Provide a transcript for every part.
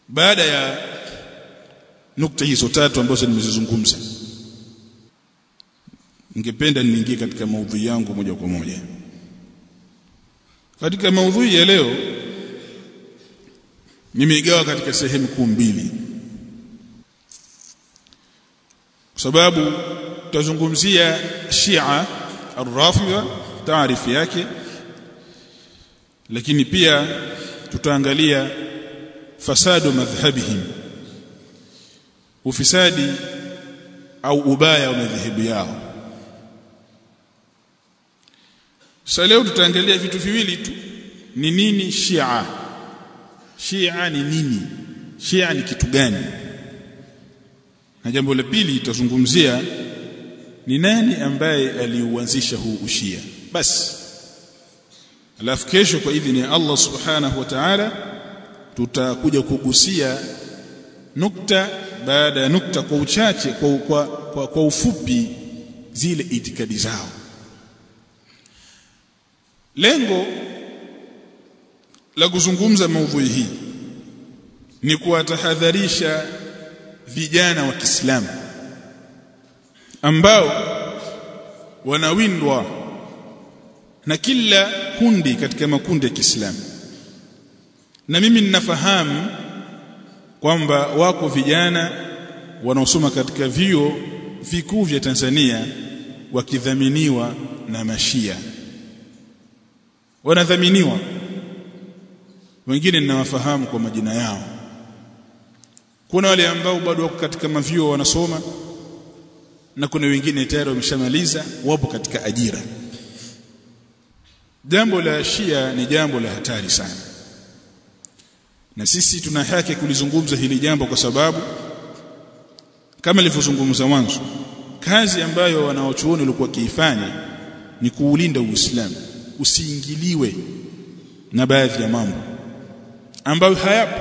baada ya nukta hizo tatu ambazo nimezizungumza ningependa niingie katika maudhui yangu moja kwa moja katika maudhui ya leo nimeigawa katika sehemu kuu mbili kwa sababu tutazungumzia Shia ar-Rafidha taarifu yake lakini pia tutaangalia fasadu madhhabihim ufisadi au ubaya wa madhehebu yao sasa leo tutaangalia vitu viwili tu ni nini Shia Shia ni nini Shia ni kitu gani na jambo la pili tutazungumzia ni nani ambaye aliuanzisha huu ushia basi alafu kesho kwa idhini ya Allah subhanahu wa ta'ala tutakuja kugusia nukta baada ya nukta kwa uchache kwa, kwa, kwa, kwa ufupi zile itikadi zao lengo la kuzungumza maudhui hii ni kuwatahadharisha vijana wa Kiislamu ambao wanawindwa na kila kundi katika makundi ya Kiislamu na mimi ninafahamu kwamba wako vijana wanaosoma katika vio vikuu vya Tanzania wakidhaminiwa na mashia wanadhaminiwa wengine ninawafahamu kwa majina yao kuna wale ambao bado wako katika mavio wanasoma na kuna wengine tayari wameshamaliza wapo katika ajira jambo la shia ni jambo la hatari sana na sisi tuna haki kulizungumza hili jambo kwa sababu kama nilivyozungumza mwanzo kazi ambayo wanaochuoni walikuwa kiifanya ni kuulinda Uislamu usiingiliwe na baadhi ya mambo ambayo hayapo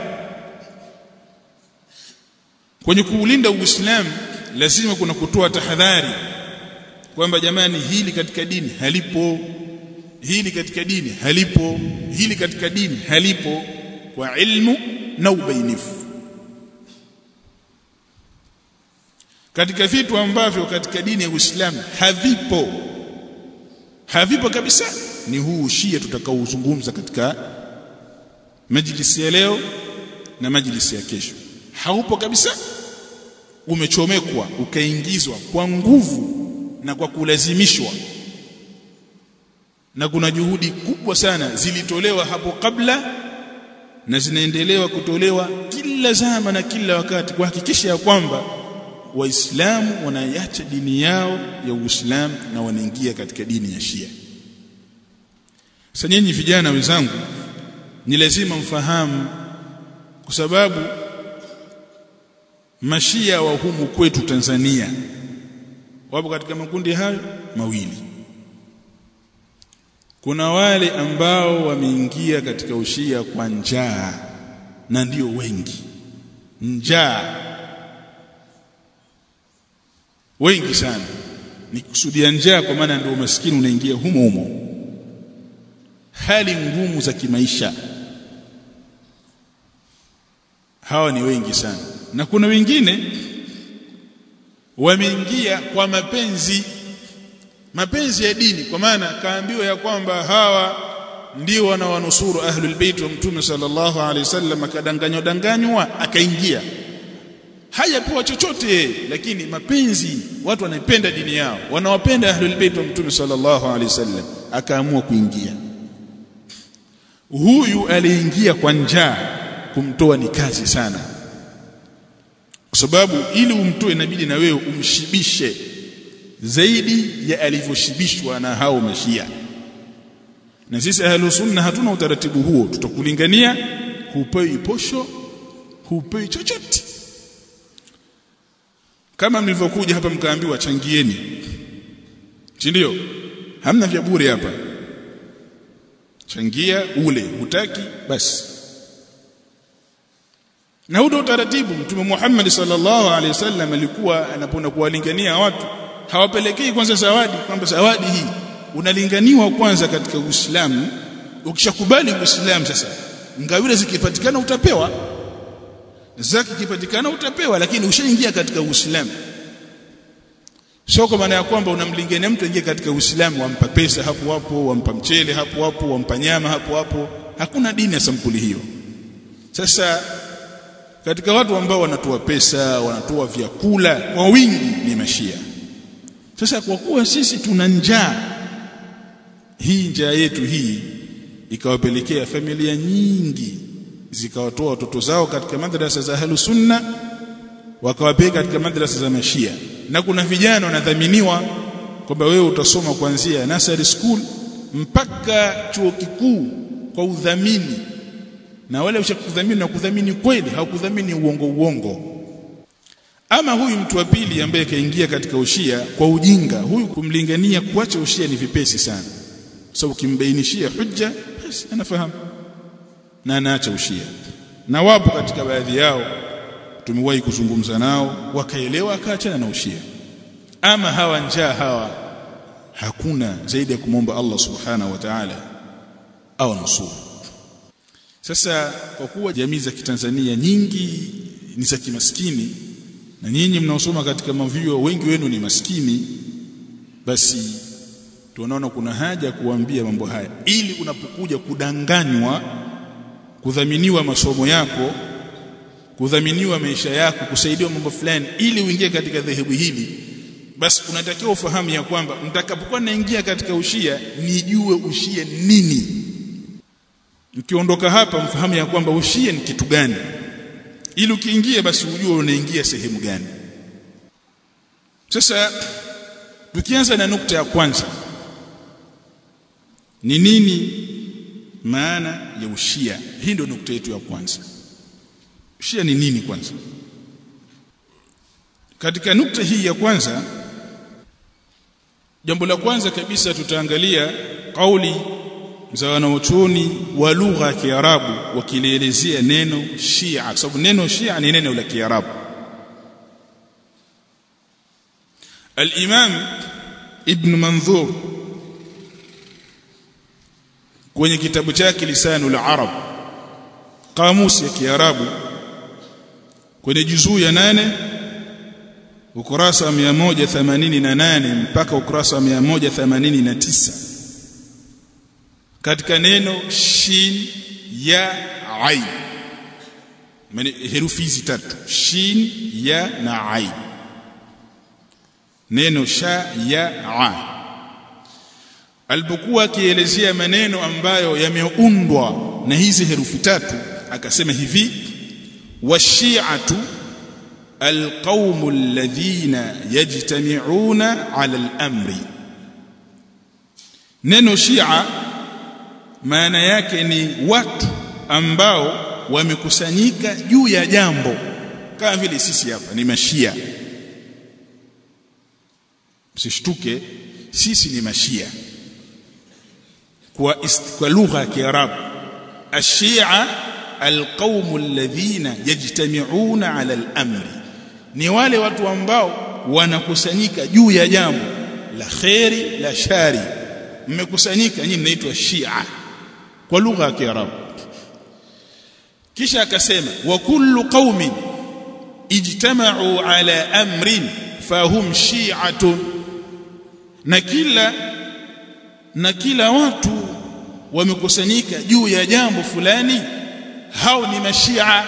kwenye kuulinda Uislamu lazima kuna kutoa tahadhari kwamba jamani hili katika dini halipo hili katika dini halipo hili katika dini halipo kwa ilmu na ubainifu katika vitu ambavyo katika dini ya Uislamu havipo havipo kabisa ni huu shia tutakaozungumza katika majlisi ya leo na majlisi ya kesho haupo kabisa umechomekwa ukaingizwa kwa nguvu na kwa kulazimishwa na kuna juhudi kubwa sana zilitolewa hapo kabla na zinaendelewa kutolewa kila zama na kila wakati kuhakikisha ya kwamba waislamu wanaiacha dini yao ya Uislamu na wanaingia katika dini ya Shia sasa nyinyi vijana wenzangu ni lazima mfahamu kwa sababu mashia wa humu kwetu Tanzania wapo katika makundi hayo mawili kuna wale ambao wameingia katika ushia kwa njaa na ndio wengi njaa wengi sana ni kusudia njaa kwa maana ndio umaskini unaingia humo humo hali ngumu za kimaisha hawa ni wengi sana na kuna wengine wameingia kwa mapenzi mapenzi ya dini kwa maana kaambiwa ya kwamba hawa ndio wanawanusuru ahlul bait wa mtume sallallahu alaihi wasallam akadanganywa danganywa akaingia hajapewa chochote lakini mapenzi watu wanaipenda dini yao wanawapenda ahlul bait wa mtume sallallahu alaihi wasallam akaamua kuingia huyu aliingia kwa njaa kumtoa ni kazi sana kwa sababu ili umtoe inabidi na wewe umshibishe zaidi ya alivyoshibishwa na hao mashia na sisi ahlu sunna hatuna utaratibu huo tutakulingania hupei posho hupei chochote kama mlivyokuja hapa mkaambiwa changieni si ndio hamna vya bure hapa changia ule hutaki basi na huo utaratibu mtume Muhammad sallallahu alaihi wasallam alikuwa anapoenda kuwalingania watu hawapelekei kwanza zawadi kwamba zawadi hii unalinganiwa kwanza katika Uislamu ukishakubali Uislamu sasa ngawira zikipatikana utapewa zaka ikipatikana utapewa lakini ushaingia katika Uislamu sio kwa maana ya kwamba unamlingania mtu aingie katika Uislamu wampa pesa hapo hapo wampa mchele hapo hapo wampa nyama hapo hapo hakuna dini ya sampuli hiyo sasa katika watu ambao wanatoa pesa wanatoa vyakula kwa wingi ni mashia sasa kwa kuwa sisi tuna njaa hii njaa yetu hii ikawapelekea familia nyingi zikawatoa watoto zao katika madrasa za ahlus sunna wakawapeleka katika madrasa za mashia na kuna vijana wanadhaminiwa kwamba wewe utasoma kuanzia nursery school mpaka chuo kikuu kwa udhamini na wale ushakudhamini na kudhamini kweli haukudhamini uongo uongo ama huyu mtu wa pili ambaye kaingia katika ushia kwa ujinga huyu kumlingania kuacha ushia ni vipesi sana sababu so, ukimbainishia hujja basi anafahamu na anaacha ushia na wapo katika baadhi yao tumewahi kuzungumza nao wakaelewa akaachana na ushia ama hawa njaa hawa hakuna zaidi ya kumwomba Allah subhanahu wa ta'ala au nusuru sasa kwa kuwa jamii za kitanzania nyingi ni za kimaskini na nyinyi mnaosoma katika mavio wengi wenu ni maskini basi tunaona kuna haja ya kuambia mambo haya ili unapokuja kudanganywa kudhaminiwa masomo yako kudhaminiwa maisha yako kusaidiwa mambo fulani ili uingie katika dhehebu hili basi unatakiwa ufahamu ya kwamba mtakapokuwa naingia katika ushia nijue ushia nini mkiondoka hapa mfahamu ya kwamba ushia ni kitu gani ili ukiingia basi ujue unaingia sehemu gani sasa tukianza na nukta ya kwanza ni nini maana ya ushia hii ndio nukta yetu ya kwanza ushia ni nini kwanza katika nukta hii ya kwanza jambo la kwanza kabisa tutaangalia kauli za wanaochuoni wa lugha ya Kiarabu wakilielezea neno Shia kwa sababu neno Shia ni neno la Kiarabu Al-Imam Ibn Manzur kwenye kitabu chake Lisanul Arab kamusi ya Kiarabu kwenye juzuu ya nane ukurasa wa 188 mpaka ukurasa wa 189 katika neno shin ya ain maana herufi hizi tatu shin ya na ain neno sha ya a alipokuwa akielezea maneno ambayo yameundwa na hizi herufi tatu akasema hivi washi'atu القوم الذين يجتمعون على الامر neno shia maana yake ni watu ambao wamekusanyika juu ya jambo kama vile sisi hapa ni mashia msishtuke sisi ni mashia kwa kwa lugha ya kiarabu ashia alqaumu alladhina yajtami'una ala al-amri ni wale watu ambao wanakusanyika juu ya jambo la khairi la shari mmekusanyika nyinyi mnaitwa shia kwa lugha ya kiarabu kisha akasema wa kullu qaumin ijtama'u ala amrin fahum shi'atun na kila na kila watu wamekusanyika juu ya jambo fulani hao ni mashia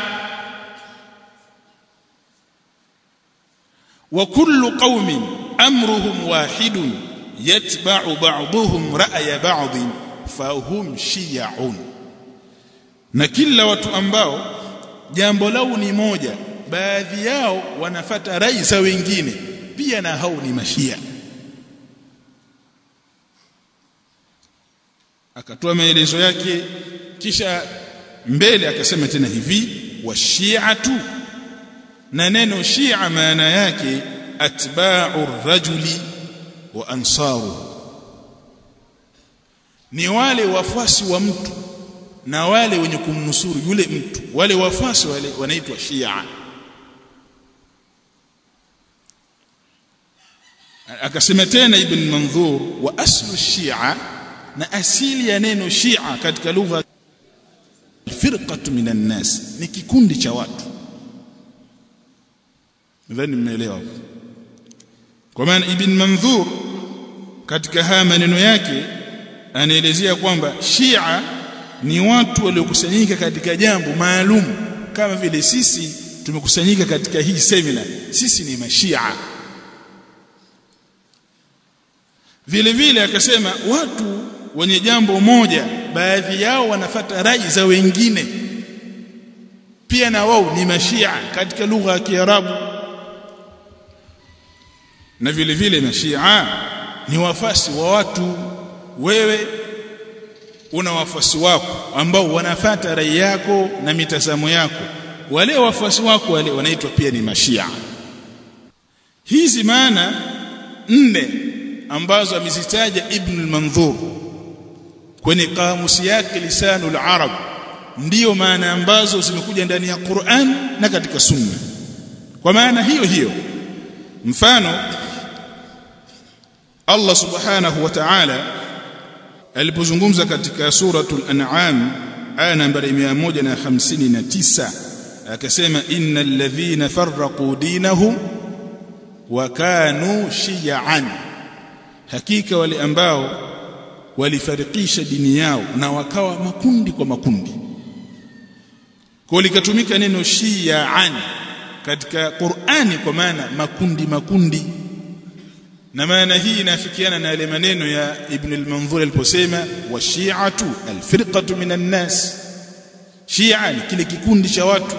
wa kullu qaumin amruhum wahidun yatba'u ba'dhum ra'ya ba'd fahum shi'un na kila watu ambao jambo lao ni moja baadhi yao wanafata rai za wengine pia na hao ni mashia akatoa maelezo yake kisha mbele akasema tena hivi washi'atu na neno shia maana yake atba'u rajuli wa ansaru ni wale wafuasi wa mtu na wale wenye kumnusuru yule mtu wale wafuasi wale wanaitwa shia akasema tena ibn manzur wa aslu shia na asili ya neno shia katika lugha firqatu minan nas ni kikundi cha watu nadhani mmeelewa kwa maana ibn manzur katika haya maneno yake anaelezea kwamba Shia ni watu waliokusanyika katika jambo maalum kama vile sisi tumekusanyika katika hii semina sisi ni mashia vile vile akasema watu wenye jambo moja baadhi yao wanafata rai za wengine pia na wao ni mashia katika lugha ya Kiarabu na vile vile mashia ni wafasi wa watu wewe una wafuasi wako ambao wanafata rai yako na mitazamo yako wale wafuasi wako wale wanaitwa pia ni mashia hizi maana nne ambazo amezitaja Ibn al-Manzur kwenye kamusi yake lisanul arab ndiyo maana ambazo zimekuja ndani ya Qur'an na katika sunna kwa maana hiyo hiyo mfano Allah subhanahu wa ta'ala alipozungumza katika suratul an'am aya nambari 159 akasema innal ladhina farraqu dinahum wa kanu shiy'an hakika wale ambao walifarikisha dini yao na wakawa makundi kwa makundi kwa likatumika neno shiy'an katika Qur'ani kwa maana makundi makundi na maana hii inafikiana na yale maneno ya Ibn al-Manzur aliposema wa shi'atu al-firqatu minan nas shi'a ni kile kikundi cha watu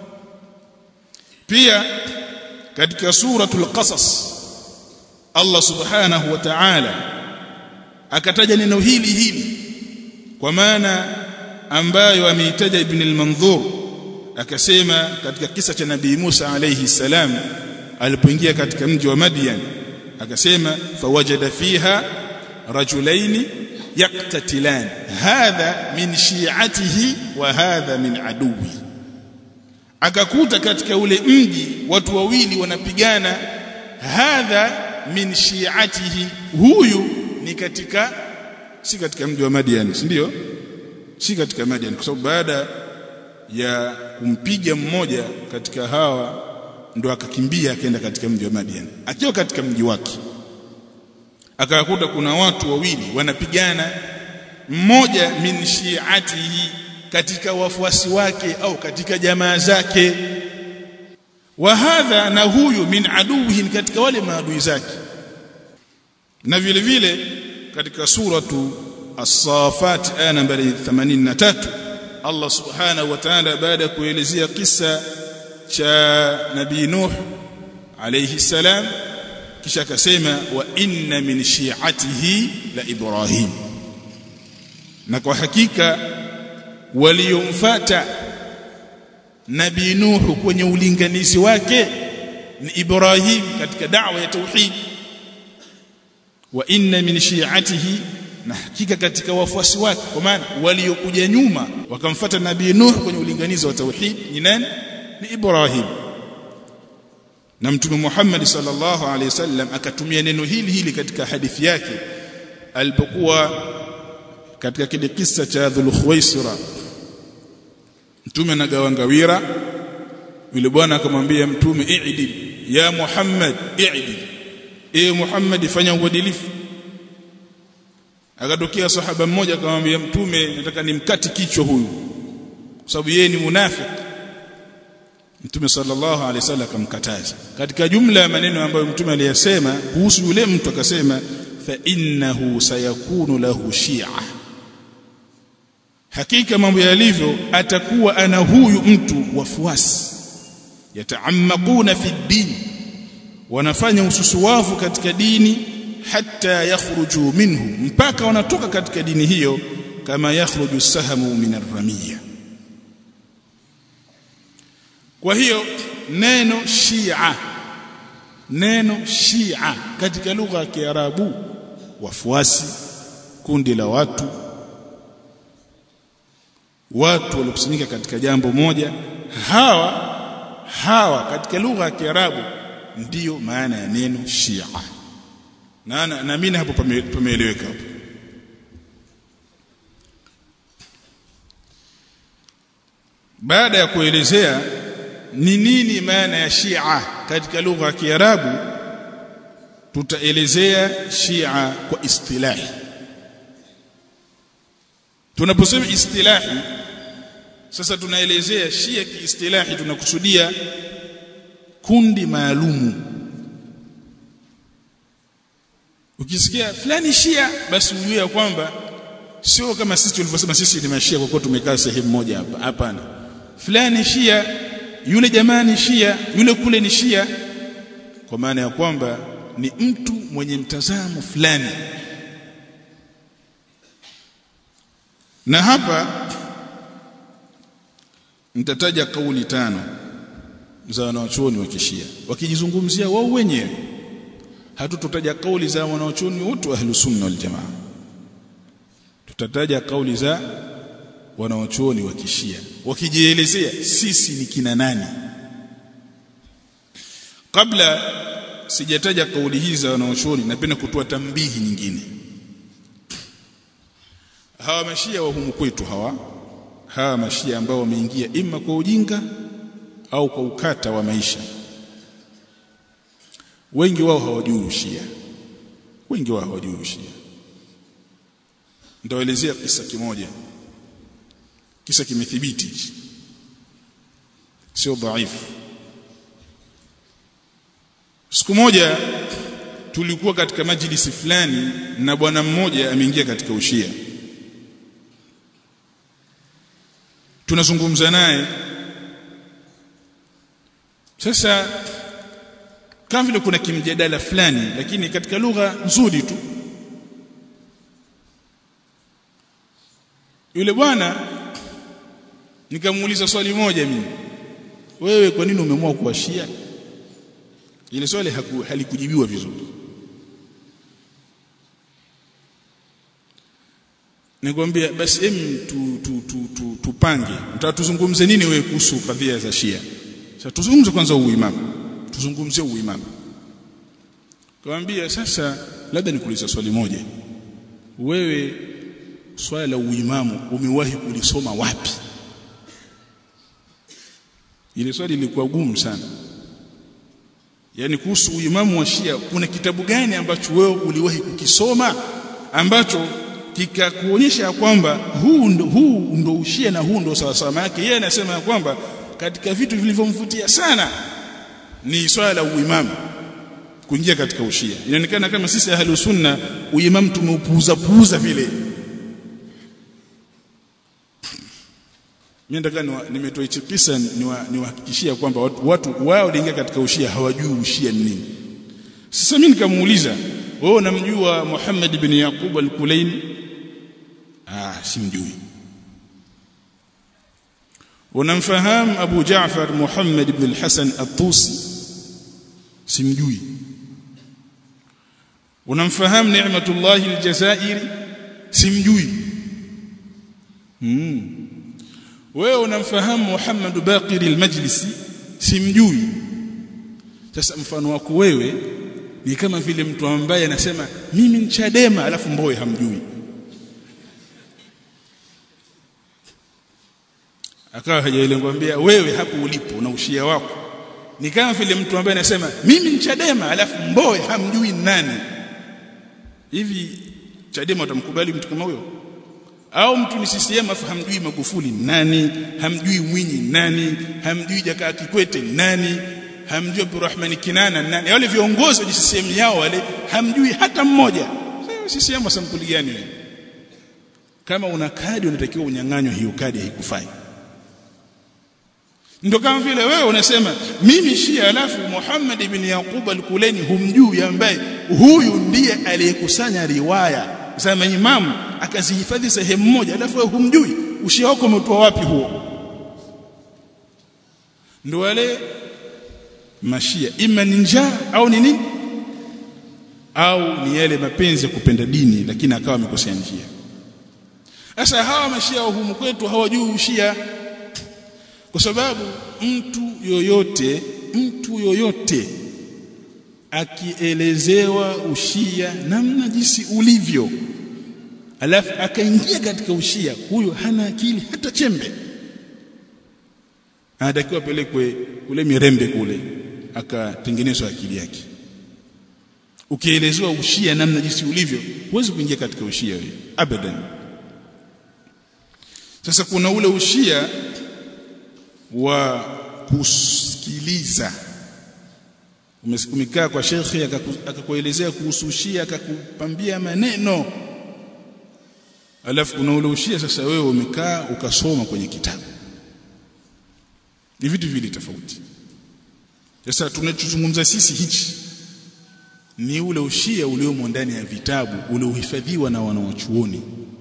pia katika suratul qasas Allah subhanahu wa ta'ala akataja neno hili hili kwa maana ambayo ameitaja Ibn al-Manzur akasema katika kisa cha Nabii Musa alayhi salam alipoingia katika mji wa Madian akasema fawajada fiha rajulaini yaqtatilan hadha min shi'atihi wa hadha min aduwi akakuta katika ule mji watu wawili wanapigana hadha min shi'atihi huyu ni katika si katika mji wa Madian si ndio si katika Madian kwa sababu baada ya kumpiga mmoja katika hawa ndo akakimbia akaenda katika mji wa Madian akiwa katika mji wake akakuta kuna watu wawili wanapigana mmoja min shi'atihi katika wafuasi wake au katika jamaa zake wa hadha na huyu min aduwihi katika wale maadui zake na vile vile katika suratu as-safat aya nambari 83 Allah subhanahu wa ta'ala baada ya kuelezea kisa cha nabii Nuh alayhi salam kisha akasema wa inna min shi'atihi la Ibrahim na kwa hakika waliomfuata nabii Nuh kwenye ulinganizi wake ni Ibrahim katika da'wa ya tauhid wa inna min shi'atihi na hakika katika wafuasi wake kwa maana waliokuja nyuma wakamfuata nabii Nuh kwenye ulinganizi wa tauhid ni nani ni Ibrahim na mtume Muhammad sallallahu alaihi wasallam akatumia neno hili hili katika hadithi yake alipokuwa katika kile kisa cha Dhul Khuwaisira mtume anagawa ngawira yule bwana akamwambia mtume i'dil ya Muhammad i'dil e Muhammad fanya uadilifu akatokea sahaba mmoja akamwambia mtume nataka nimkati kichwa huyu kwa sababu yeye ni munafiki Mtume sallallahu alaihi wasallam akamkataza. Katika jumla ya maneno ambayo Mtume aliyasema kuhusu yule mtu akasema fa innahu sayakunu lahu shi'a. Hakika mambo yalivyo atakuwa ana huyu mtu wafuasi yataammaquna fi din wanafanya ususuwavu katika dini hatta yakhruju minhu mpaka wanatoka katika dini hiyo kama yakhruju sahamu min ar-ramiyya kwa hiyo neno Shia neno Shia katika lugha ya Kiarabu wafuasi kundi la watu watu waliokusanyika katika jambo moja hawa hawa katika lugha ya Kiarabu ndiyo maana ya neno Shia na naamini hapo pameeleweka hapo baada ya kuelezea ni nini maana ya Shia katika lugha ya Kiarabu tutaelezea Shia kwa istilahi tunaposema istilahi sasa tunaelezea Shia kiistilahi tunakusudia kundi maalumu ukisikia fulani Shia basi ujue kwamba sio kama sisi tulivyosema sisi ni mashia kwa kuwa tumekaa sehemu moja hapa hapana fulani Shia yule jamaa ni Shia yule kule ni Shia kwa maana ya kwamba ni mtu mwenye mtazamo fulani na hapa nitataja kauli tano za wanawachuoni wa kishia wakijizungumzia wao wenyewe hatutotaja kauli za wanawachuoni wote wa ahlus sunna wal jamaa tutataja kauli za wanawachuoni wa kishia wakijielezea sisi ni kina nani kabla sijataja kauli hizi za wanawachuoni napenda kutoa tambihi nyingine hawa mashia wa humu kwetu hawa hawa mashia ambao wameingia ima kwa ujinga au kwa ukata wa maisha wengi wao hawajui ushia wengi wao hawajui ushia nitaelezea kisa kimoja kisa kimethibiti sio dhaifu siku moja tulikuwa katika majlisi fulani na bwana mmoja ameingia katika ushia tunazungumza naye sasa kama vile kuna kimjadala fulani lakini katika lugha nzuri tu yule bwana nikamuuliza swali moja mimi wewe kwa nini umeamua kuwa shia ile swali halikujibiwa vizuri nikwambia basi em tu, tu, tu, tu, tupange mtatuzungumze nini wewe kuhusu kadhia za Shia sasa tuzungumze kwanza uimamu tuzungumzie uimamu kaambia sasa labda nikuulize swali moja wewe swala la uimamu umewahi kulisoma wapi ile swali lilikuwa gumu sana yani kuhusu uimamu wa Shia kuna kitabu gani ambacho wewe uliwahi kukisoma ambacho kikakuonyesha kwamba huu ndo, huu ndo ushia na huu ndo sawa sawa yake yeye anasema ya kwamba katika vitu vilivyomvutia sana ni swala la uimamu kuingia katika ushia inaonekana kama sisi ahlu sunna uimamu tumeupuuza puuza vile mimi nataka nimetoa hichi kisa niwahakikishia kwamba watu, watu wao waliingia katika ushia hawajui ushia ni nini sasa mimi nikamuuliza wewe unamjua Muhammad ibn Yaqub al-Kulaini ah simjui unamfahamu Abu Jaafar Muhammad ibn al-Hasan at-Tusi simjui unamfahamu Ni'matullah al-Jazairi simjui hmm. wewe unamfahamu Muhammad Baqir al-Majlisi simjui sasa mfano wako wewe ni kama vile mtu ambaye anasema mimi ni Chadema alafu Mbowe hamjui akawa hajaelengwambia wewe hapo ulipo na ushia wako ni kama vile mtu ambaye anasema mimi ni Chadema alafu Mbowe hamjui nani hivi Chadema utamkubali mtu kama huyo au mtu ni CCM afu hamjui Magufuli nani hamjui Mwinyi nani hamjui Jakaya Kikwete nani hamjui Abdurrahman Kinana nani wale viongozi wa CCM yao wale hamjui hata mmoja CCM wa sampuli gani wewe kama una kadi unatakiwa unyang'anywe hiyo kadi haikufai ndio kama vile wewe unasema mimi Shia alafu Muhammad ibn Yaqub al-Kuleni humjui ambaye huyu ndiye aliyekusanya riwaya za maimamu akazihifadhi sehemu moja alafu wewe humjui ushia wako umetoa wapi huo ndio wale mashia ima ni njaa au ni nini au ni yale mapenzi ya kupenda dini lakini akawa amekosea njia sasa hawa mashia wa humu kwetu hawajui ushia kwa sababu mtu yoyote mtu yoyote akielezewa ushia namna jinsi ulivyo alafu akaingia katika ushia huyo hana akili hata chembe anatakiwa pelekwe kule mirembe kule akatengenezwa akili yake ukielezewa ushia namna jinsi ulivyo huwezi kuingia katika ushia wewe abadan sasa kuna ule ushia wa kusikiliza umekaa kwa shekhi akakuelezea kuhusu ushia akakupambia maneno alafu kuna ule ushia sasa wewe umekaa ukasoma kwenye kitabu ni vitu vile tofauti sasa tunachozungumza sisi hichi ni ule ushia uliomo ndani ya vitabu uliohifadhiwa na wanawachuoni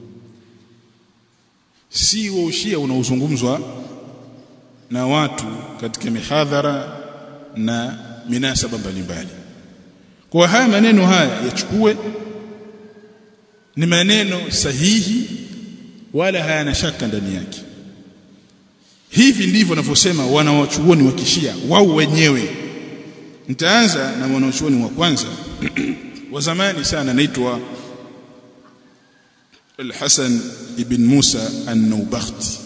si wa ushia unaozungumzwa na watu katika mihadhara na minasaba mbalimbali kwa haya maneno haya yachukue ni maneno sahihi wala hayana shaka ndani yake hivi ndivyo wanavyosema wanawachuoni wa kishia wao wenyewe nitaanza na mwanachuoni wa kwanza wa zamani sana anaitwa Al-Hasan ibn Musa An-Naubakhti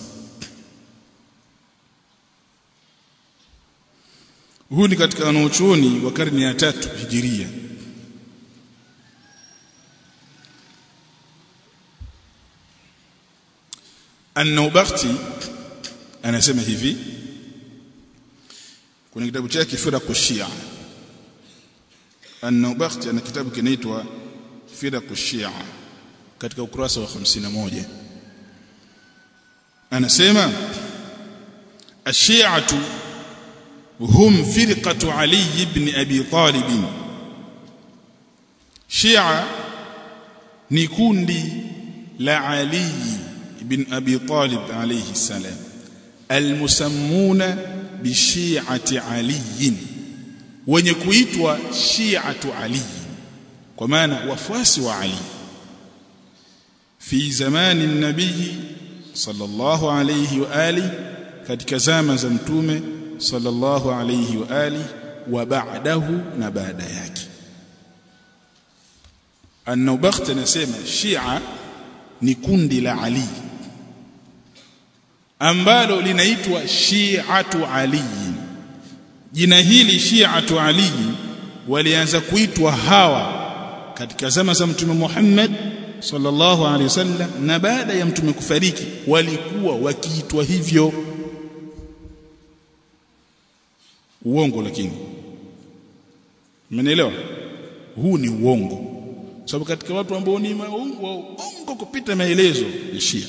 Huu ni katika wanachuoni wa karne ya tatu Hijiria An-Naubakhti anasema hivi kwenye kitabu chake Firaqu Shia An-Naubakhti ana kitabu kinaitwa Firaqu Shia katika ukurasa wa 51 anasema ash-shi'atu hum firqatu Ali ibn Abi Talib Shia ni kundi la Ali ibn Abi Talib alayhi salam almusammuna bishi'ati Ali wenye kuitwa shi'atu Ali kwa maana wafuasi wa Ali fi zamani nabii sallallahu alayhi wa ali katika zama za mtume sallallahu alayhi wa ali wa ba'dahu na baada yake An-Nawbakht anasema Shia ni kundi la Ali ambalo linaitwa Shi'atu Ali jina hili Shi'atu Ali walianza kuitwa hawa katika zama za mtume Muhammad sallallahu alaihi wasallam na baada ya mtume kufariki walikuwa wakiitwa hivyo uongo lakini mmenielewa huu ni uongo sababu katika watu ambao ni waongo kupita maelezo ya Shia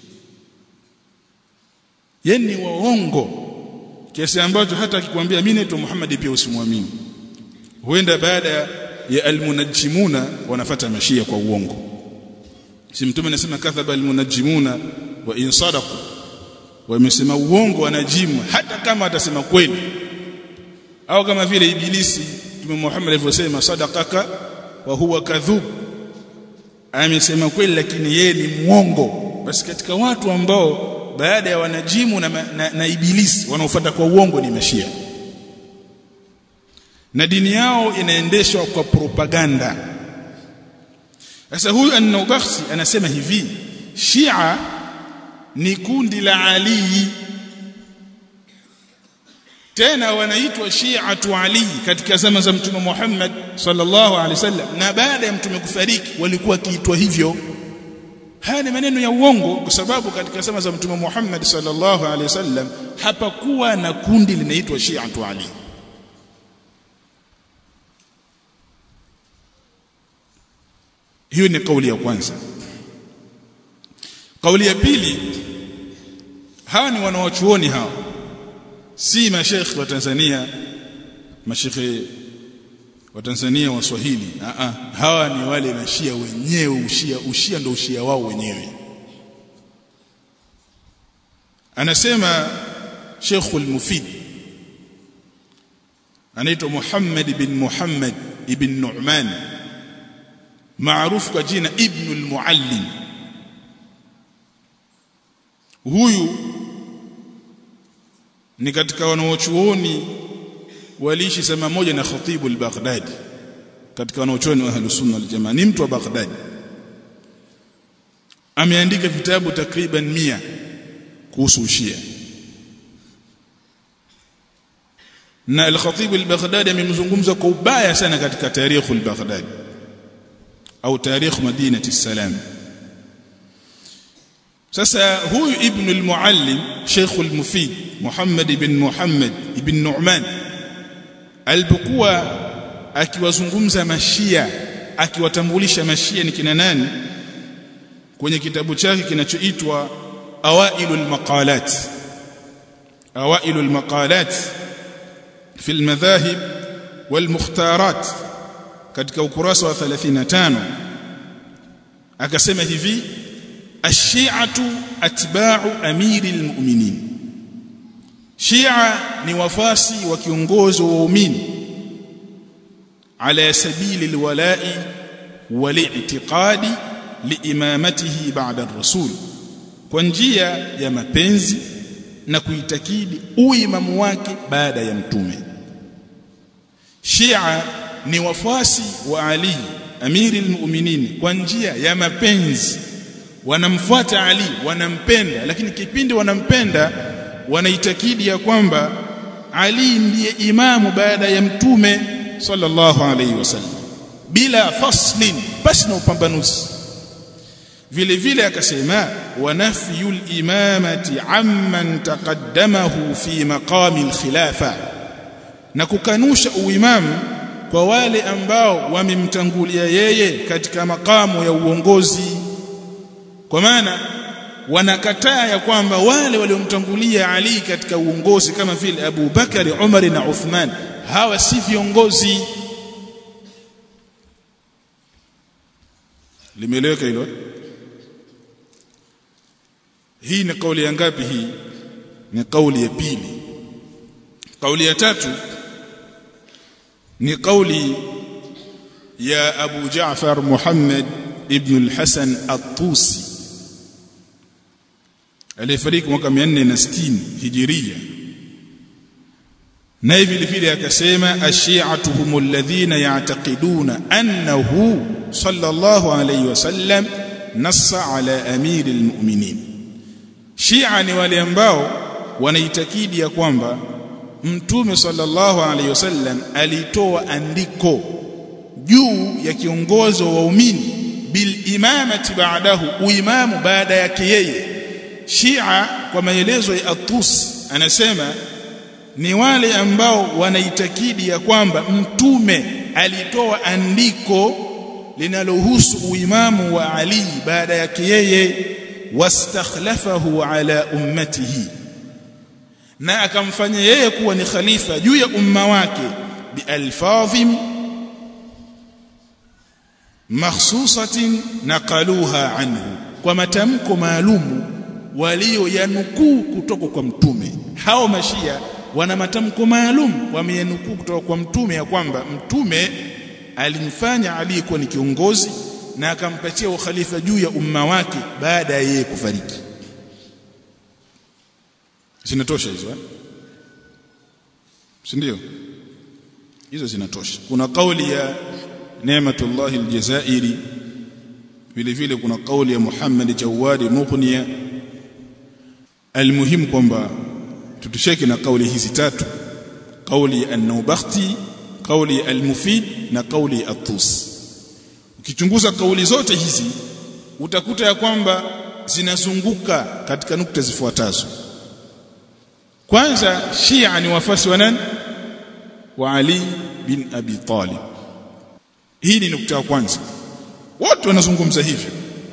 yani waongo kiasi ambacho hata akikwambia mimi naitwa Muhammad pia usimwamini huenda baada ya almunajimuna wanafata mashia kwa uongo si mtume anasema kadhaba almunajimuna wa in sadaqu wamesema uongo wanajimu hata kama atasema kweli au kama vile ibilisi mtume Muhammad alivyosema sadaqaka wa huwa kadhub amesema kweli lakini yeye ni muongo basi katika watu ambao baada ya wanajimu na, na, na ibilisi wanaofuata kwa uongo ni mashia na dini yao inaendeshwa kwa propaganda sasa huyu an-Naubakhsi anasema hivi Shia ni kundi la Ali tena wanaitwa Shi'atu Ali katika zama za Mtume Muhammad sallallahu alaihi wasallam na baada ya mtume kufariki walikuwa kiitwa hivyo haya ni maneno ya uongo kwa sababu katika zama za Mtume Muhammad sallallahu alaihi wasallam hapakuwa na kundi linaitwa Shi'atu Ali hiyo ni kauli ya kwanza kauli ya pili hawa ni wanawachuoni hawa si mashekhi wa Tanzania mashekhi wa Tanzania wa Swahili a a hawa ni wale mashia wenyewe ushia ushia ndio ushia wao wenyewe anasema Sheikh al-Mufid anaitwa Muhammad bin Muhammad ibn Nu'man maarufu kwa jina Ibn al-Muallim huyu ni katika wanaochuoni waliishi sema moja na Khatibu al-Baghdadi katika wanaochuoni wa Ahlus Sunna wal Jamaa ni mtu wa Baghdad ameandika vitabu takriban mia kuhusu ushia na al-Khatib al-Baghdadi amemzungumza kwa ubaya sana katika tarikh al-Baghdadi au tarikh Madinati Salam sasa huyu ibn al-Muallim Sheikh al-Mufid Muhammad ibn Muhammad ibn Nu'man alipokuwa akiwazungumza mashia akiwatambulisha mashia ni kina nani kwenye kitabu chake kinachoitwa Awailul Maqalat Awailul Maqalat في المذاهب والمختارات katika ukurasa wa 35 akasema hivi ash-shi'atu atba'u amiri al-mu'minin Shia ni wafasi wa kiongozi wa waumini ala sabili al-wala'i wal-i'tiqadi liimamatihi ba'da ar-rasul kwa njia ya mapenzi na kuitakidi uimamu wake baada ya mtume Shia ni wafuasi wa Ali amiri almu'minin kwa njia ya mapenzi wanamfuata Ali wanampenda lakini kipindi wanampenda wanaitakidi ya kwamba Ali ndiye imamu baada ya mtume sallallahu alayhi wasallam bila faslin basi na upambanuzi vile vile akasema wa nafyul imamati amman taqaddamahu fi maqami alkhilafa na kukanusha uimamu kwa wale ambao wamemtangulia yeye katika makamu ya uongozi kwa maana wanakataa ya kwamba wale waliomtangulia Ali katika uongozi kama vile Abu Bakari, Umar na Uthman hawa si viongozi limeeleweka hilo hii ni kauli ya ngapi hii ni kauli ya pili kauli ya tatu ni kauli ya Abu Jaafar Muhammad ibn al-Hasan at-Tusi aliyefariki mwaka 460 hijiria na hivi vile akasema ash-shi'atu humul ladhina ya'taqiduna annahu sallallahu alayhi wasallam nassa ala amiril mu'minin Shia ni wale ambao wanaitakidi ya kwamba Mtume sallallahu alaihi wasallam alitoa andiko juu ya kiongozi wa waumini bil imamati ba'dahu uimamu baada yake yeye Shia kwa maelezo ya Atus anasema ni wale ambao wanaitakidi ya kwamba mtume alitoa andiko linalohusu uimamu wa Ali baada yake yeye wastakhlafahu ala ummatihi na akamfanya yeye kuwa ni khalifa juu ya umma wake bialfadhim makhsusatin naqaluha anhu kwa matamko maalumu walioyanukuu kutoka kwa mtume hao mashia wana matamko maalum wameyanukuu kutoka kwa mtume ya kwamba mtume alimfanya Ali kuwa ni kiongozi na akampatia ukhalifa juu ya umma wake baada ya yeye kufariki zinatosha hizo eh si ndio hizo zinatosha kuna kauli ya Neematullah aljazairi vile vile kuna kauli ya Muhammad Jawadi Mughniya almuhim kwamba tutusheke na kauli hizi tatu kauli ya an-Nawabakhti kauli ya al-Mufid na kauli ya at-Tus ukichunguza kauli zote hizi utakuta ya kwamba zinazunguka katika nukta zifuatazo kwanza Shia ni wafasi wa nani wa Ali bin Abi Talib hii ni nukta ya kwanza wote wanazungumza hivyo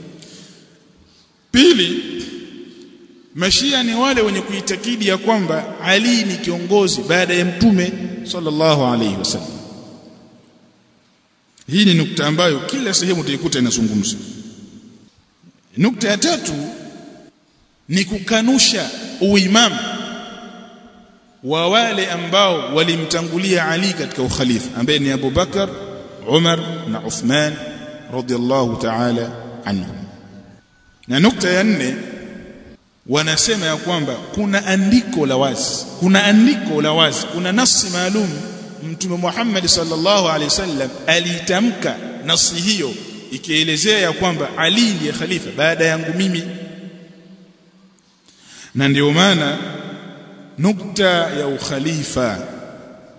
pili Mashia ni wale wenye kuitakidi ya kwamba Ali ni kiongozi baada ya mtume sallallahu alaihi wasallam hii ni nukta ambayo kila sehemu utaikuta inazungumzwa nukta ya tatu ni kukanusha uimamu wa wale ambao walimtangulia Ali katika ukhalifa ambaye ni Abu Bakar Umar na Uthman radhiallahu ta'ala anhum na nukta ya nne wanasema ya kwamba kuna andiko la wazi kuna andiko la wazi kuna nasi maalum mtume Muhammad sallallahu alaihi wasallam alitamka nasi hiyo ikielezea ya kwamba Ali ndiye khalifa baada yangu mimi na ndio maana nukta ya ukhalifa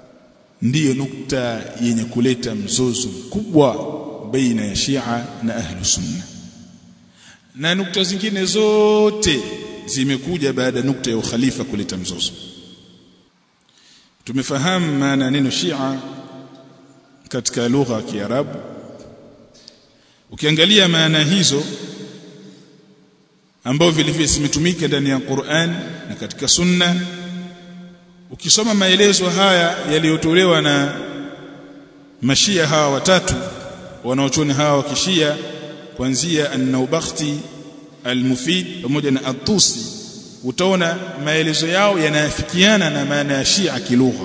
ndiyo nukta yenye kuleta mzozo mkubwa baina ya Shia na ahlu sunna na nukta zingine zote zimekuja baada ya nukta ya ukhalifa kuleta mzozo tumefahamu maana neno Shia katika lugha ya Kiarabu ukiangalia maana hizo ambao vile vile zimetumika ndani ya Qur'an na katika Sunna ukisoma maelezo haya yaliyotolewa na mashia hawa watatu wanaochoni hawa wa kishia kuanzia an-Naubakhti al-Mufid pamoja na at-Tusi utaona maelezo yao yanayafikiana na maana ya Shia kilugha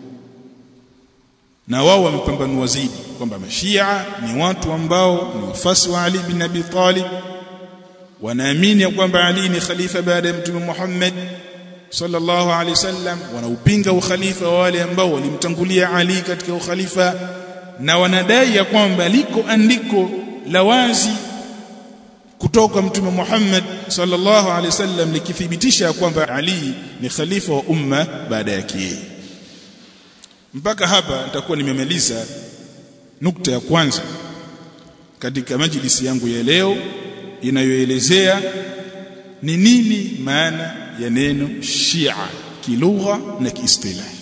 na wao wamepambanua zaidi kwamba mashia ni watu ambao ni wafasi wa Ali bin Abi Talib wanaamini ya kwamba Ali ni khalifa baada ya Mtume Muhammad sallallahu alaihi wasallam wanaupinga ukhalifa wa wale ambao walimtangulia Ali katika ukhalifa na wanadai ya kwamba liko andiko la wazi kutoka Mtume Muhammad sallallahu alaihi wasallam likithibitisha kwamba Ali ni khalifa wa umma baada yake yeye mpaka hapa nitakuwa nimemaliza nukta ya kwanza katika majlisi yangu ya leo inayoelezea ni nini maana ya neno Shia kilugha na kiistilahi